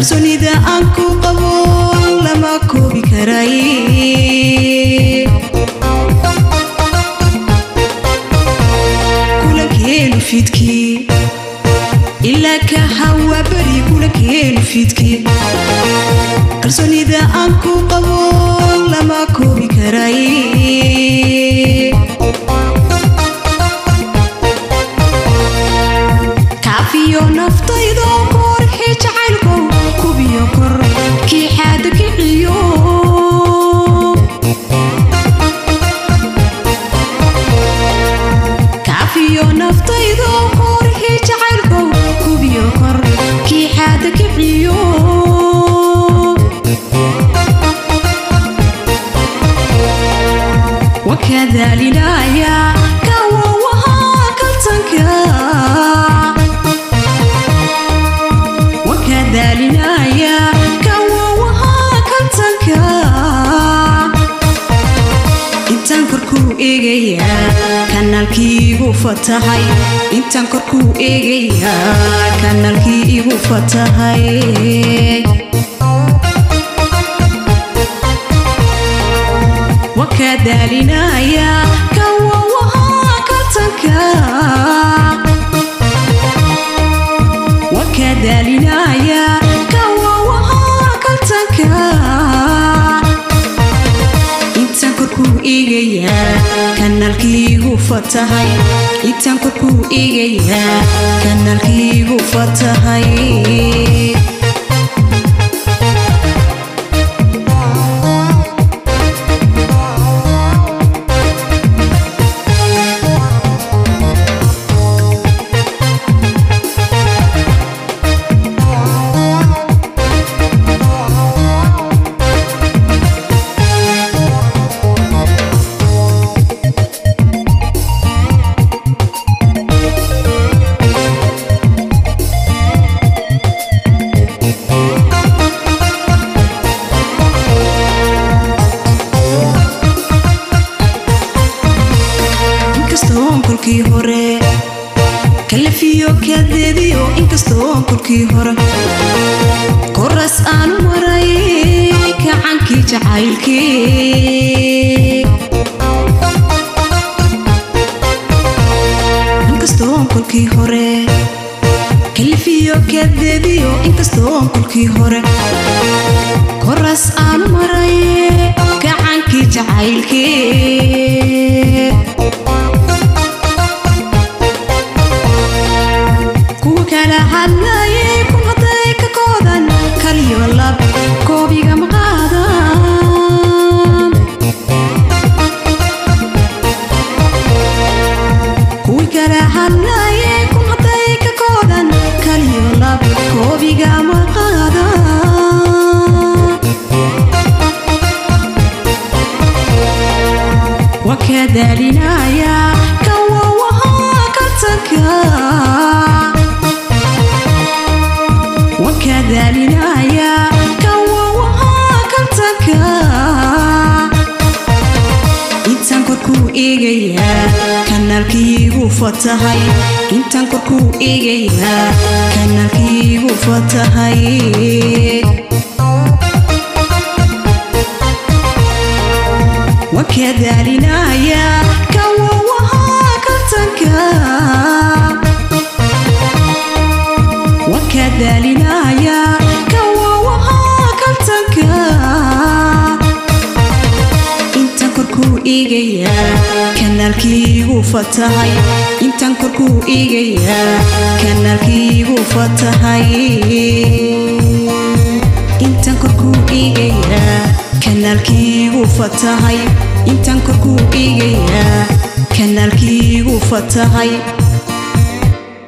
kalsoonida aan ku qabo lama koobi karay kulankeenu fiidkii ilaa ka hawa beri kulankeenu fiidkii kalsoonida aan ku qabo lama koobi karay kaafiyo naftaydo korxii jacaylkow kubiyo kor kii xaada kiciyo kaafiyo naftaydo korxii jacaylkow kubiyo kor kii xaada kiciyo wakadaalinaya kawawaha kaltanka wakadaalinaya kawawaha kaltanka intaan korkuu eegayaa kanaalkii igu fatahay intaan korkuu eegayaa kanaalkii igu fatahay wakadaalinaya kawawaha kaltanka wakadaalinaya kawawaha kaltanka intaan korkuu eegayaa kanaalkii igu fatahay intaan korkuu eegayaa kanaalkii igu fatahay inkastoon kolkii hore kalafiyo kadeediyo inkastoon kolkii hore koras aanu maray kacankii jacaylkii inkastoon kolkii hore kalafiyo kadeediyo inkastoon kolkii hore koras aanu maray kacankii jacaylkii kuwa kala hadlayay kun hadday ka koodan kaliyo lab koobiga ma qaadan kuwi kala hadlayay kun hadday ka koodan kaliyo lab koobiga ma qaadan wakadaalinaya kawawaha kaltanka wakadaalinaya kawawaha kaltanka intaan korkuu eegayaa kanaalkii igu fatahay intaan korkuu eegayaa kanaalkii igu fatahay wakadaalinaya kawawaha kaltanka wakadaalinaya kawawaha kaltanka intaan korkuu eegayaa kanaalkii igu fatahay intaan korkuu eegayaa kanaalkii igu fatahay intaan korkuu eegayaa kanaalkii igu fatahay intaan korkuu eegayaa kanaalkii igu fatahay